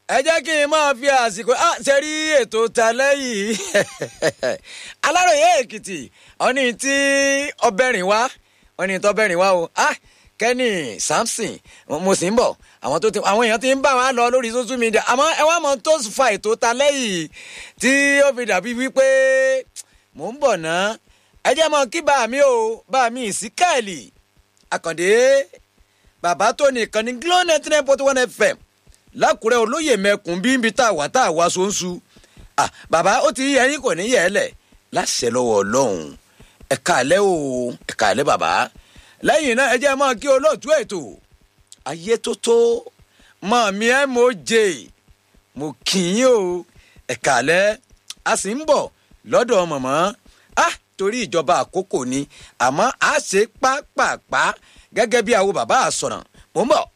ẹ jẹ́ kí n máa fi àsìkò ah ṣe rí ètò ta lẹ́yìn aláròye èkìtì ọ̀ní tí ọbẹ̀rìn wá ọ̀ní tó bẹ̀rìn wá o ah kẹ́nì samson mo sì ń bọ̀ àwọn tó ti àwọn èèyàn ti ń bá wa lọ lórí social media àmọ́ ẹ wá mọ tó fa ètò ta lẹ́yìn tí ó fi dàbí wípé mò ń bọ̀ ná ẹ jẹ́ mọ kí bá mi o bá mi ìsíkẹ́ẹ̀lì àkàndé bàbá tó nìkan ní glo ninety nine point one fm lákùrẹ́ olóyè mẹ́kùn bí nbí tá a wà tá a wá sóńsú ah bàbá ó ti yẹ yín kò ní yẹ ẹ lẹ̀ láṣẹ lọ́wọ́ ọlọ́run ẹ̀ka àlẹ́ o ẹ̀ka àlẹ́ bàbá lẹ́yìn náà ẹ jẹ́ máa kí olóòtú ètò ayé tó tó mọ̀ mí ẹ́ mo jè mo kì í o ẹ̀ka àlẹ́ a sì ń bọ̀ lọ́dọ̀ mọ̀mọ́ ah torí ìjọba àkókò ni àmọ́ a ṣe pápápá gẹ́gẹ́ bí àwọn bàbá àsọ̀ràn mò ń bọ̀.